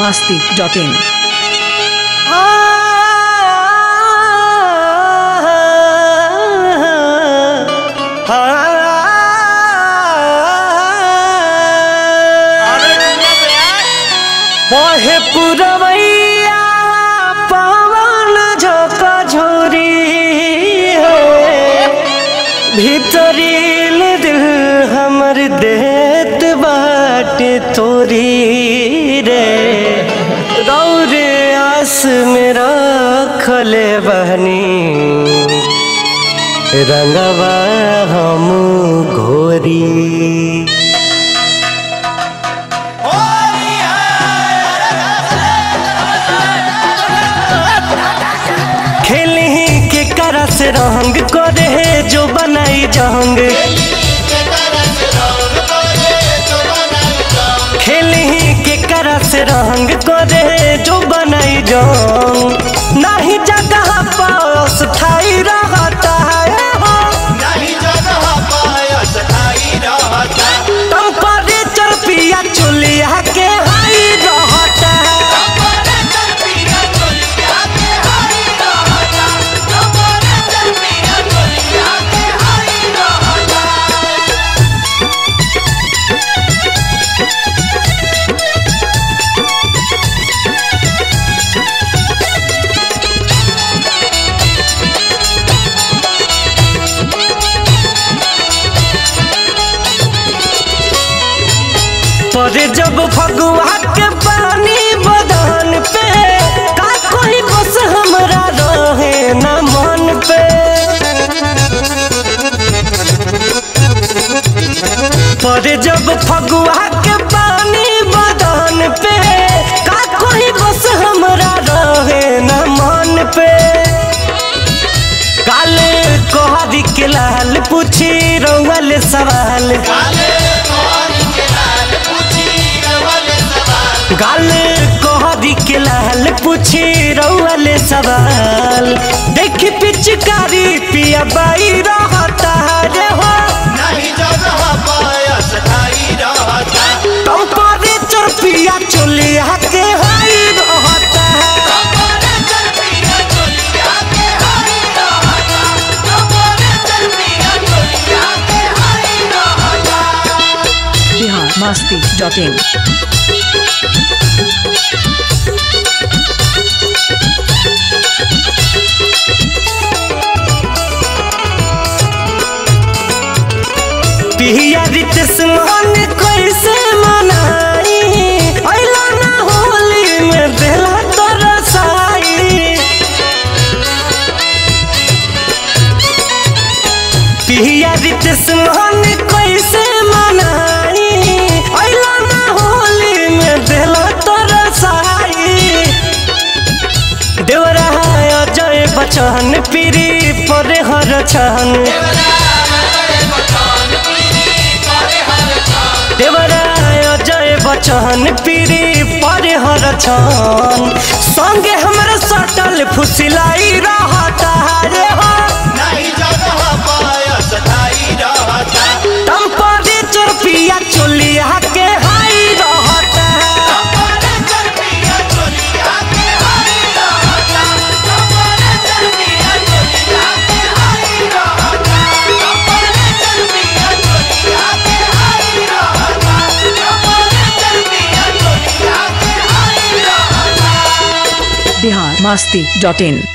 masti.in. बहे पुरवैया पवन झोंका झोरी हो भीतरील दिल हमर देत बाटे तोरी रे रौरे आस में रखले बहनी रंगवा हम घोरी खेली के करस रंग करे जो बनाई जंग खेली के करस रंग करे जो बनाई जंग नहीं जगह पास ठाई रहता है हो टेम्परेचर पिया चुलिया के हाई रहता है पर जब फगुआ के पानी बदन पे का कोई बस हमरा रहे न मन पे पर जब फगुआ के पानी बदन पे का कोई बस हमरा रहे न मन पे काले कोहरी के लाल पूछी रउल सवाल गाल कोहरी के लाल पूछी रउल सवाल देखी पिचकारी पिया बाई रहता रे हो टेम्परेचर पिया चुलिया के हाई रहता है Bihar masti.in. पिया रितेश मन कैसे मनाई अइला ना होली में देला तरसाई पिया रितेश मन कैसे मनाई अइला ना होली में देला तरसाई देवरा अजय बचन पीरी परे हर छन देवराय अजय बचन पीरी पर हर छन संगे हमरा सटल फुसिलाई रहता रे हो टेम्परेचर पिया चुलिया के हाई रहता है Bihar masti.in.